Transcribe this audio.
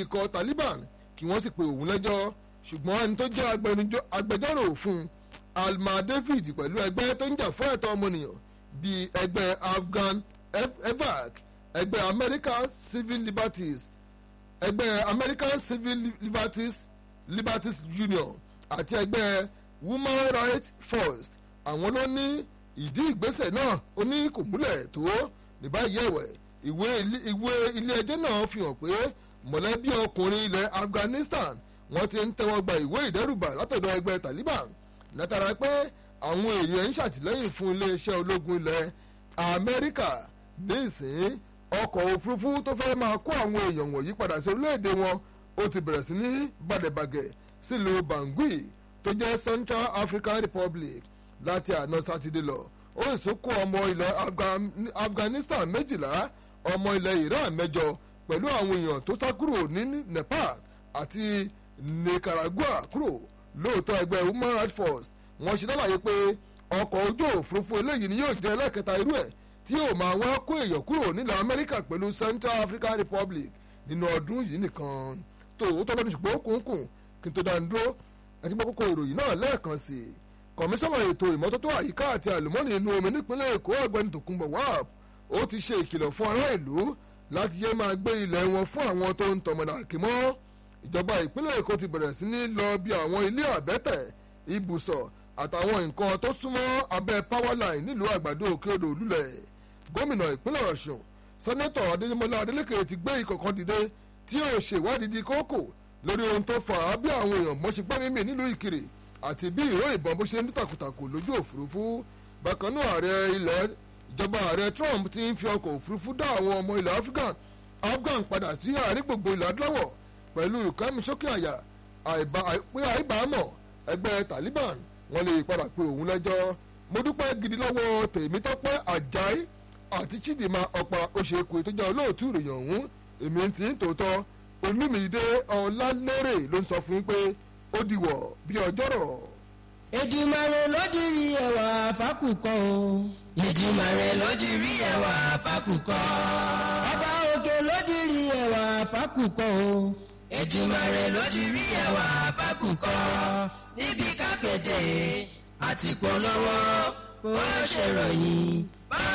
ikọ̀ Taliban kí wọ́n sì pe òun lẹ́jọ́ ṣùgbọ́n ẹni tó jẹ́ agbẹjọ́rò fún Alma David pẹ̀lú ẹgbẹ́ tó ń jà fún ẹ̀tọ́ ọmọnìyàn bíi ẹgbẹ́ Afghan evac ẹgbẹ́ American Civil Liberties ẹgbẹ́ American Civil Liberties Liberties Union àti ẹgbẹ́ Women Rights First àwọn ló ní ìdí ìgbésẹ̀ náà ó ní kò múlẹ̀ tó ní báyìí ẹ̀wẹ̀ ìwé ìwé ilé ẹjọ́ náà fi hàn pé mọ̀lẹ́bí ọkùnrin ilẹ̀ Afghanistan wọ́n ti ń tẹ́wọ́ gba ìwé ìdẹ́rùbà látọ̀dọ̀ ẹgbẹ́ Taliban látara pé àwọn èèyàn ń ṣàtìlẹ́yìn fún iléeṣẹ́ ológun ilẹ̀ Amẹ́ríkà nísìnyí ọkọ̀ òfurufú tó fẹ́ máa kó àwọn èèyàn wọ̀nyí padà sí orílẹ̀-èdè wọn ó ti bẹ̀rẹ̀ sí ní bàdẹ̀bàgẹ̀ sílùú Bangui tó jẹ́ Central African Republic láti àná sátidé lọ ó sì kó ọmọ ilẹ̀ Afghanistan méjìlá ọmọ ilẹ̀ Iran mẹ́jọ pẹ̀lú àwọn èèyàn tó sá kúrò ní Nepal àti Nicaragua kúrò lóòótọ́ ẹgbẹ́ Human Rights Force wọ́n ṣe lálàyé pé ọkọ̀ ojú òfurufú eléyìí ni yóò jẹ́ ẹlẹ́kẹta irú ẹ̀ tí yóò máa wá kó èèyàn kúrò nílẹ̀ Amẹ́ríkà pẹ̀lú Central African Republic nínú ọdún yìí nìkan tó tó lọ́dún ṣùgbọ́n kùnkùn kí n tó dá ń dúró àti gbọ́ kókó ìròyìn náà lẹ́ẹ̀kan sí i kọmíṣánná ètò ìmọ́tótó àyíká àti àlùmọ́nì inú omi nípínlẹ̀ Èkó ọ̀gbẹ́ni Tòkunbọ̀ Wahab ó ti ṣe ìkìlọ̀ fún ará ìlú láti yé máa gbé ilẹ̀ wọn fún àwọn tó ń tọmọ̀nà àkímọ́ ìjọba ìpínlẹ̀ Èkó ti bẹ̀rẹ̀ sí ní lọ bí àwọn ilé àbẹ́tẹ̀ ibùsọ̀ àtàwọn nǹkan tó súnmọ́ abẹ́ powerline nílùú àgbàdo òkè odò lulẹ̀ gómìnà ìpínlẹ̀ Ọ̀ṣun sẹ́nẹ́tọ̀ Adémọ́lá Adélékè ti gbé ikọ̀ kan dìde tí yóò ṣèwádìí di kókò lórí ohun tó fà á bí àwọn èèyàn mọ́ ṣe gbẹ́mí mì nílùú Ìkirè àti bí ìró ìbọn bó ṣe ń tàkùtàkù lójú òfurufú bákan náà ààrẹ ilẹ̀ ìjọba ààrẹ Trump ti ń fi ọkọ̀ òfurufú dá àwọn ọmọ ilẹ̀ Afghan Afghan padà sí àárín gbogbo ilẹ̀ adúláwọ̀ pẹ̀lú ìkẹ́misókè àyà pé àìbámọ̀ ẹgbẹ́ Taliban wọ́n lè padà pe òun lẹ́jọ́ mo dúpẹ́ gidi lọ́wọ́ Tèmítọ́pẹ́ Àjàí àti Chidinma Ọ̀pá Oṣèkù ìtọ́jà olóòtú ìròyìn ọ̀hún èmi ti ń tòótọ́ Olúmídé Ọlálérè ló ń sọ fún yín pé ó dìwọ̀ bí ọjọ́rọ̀. Èdùmàrè ló dirí ẹwà fákùkọ o. Èdùmàrè ló dirí ẹwà fákùkọ. Ọba òkè ló dirí ẹwà fákùkọ o. Èdùmàrè ló dirí ẹwà fákùkọ. Níbi kápẹ́tẹ̀ àti polówó bó ṣe ròyìn.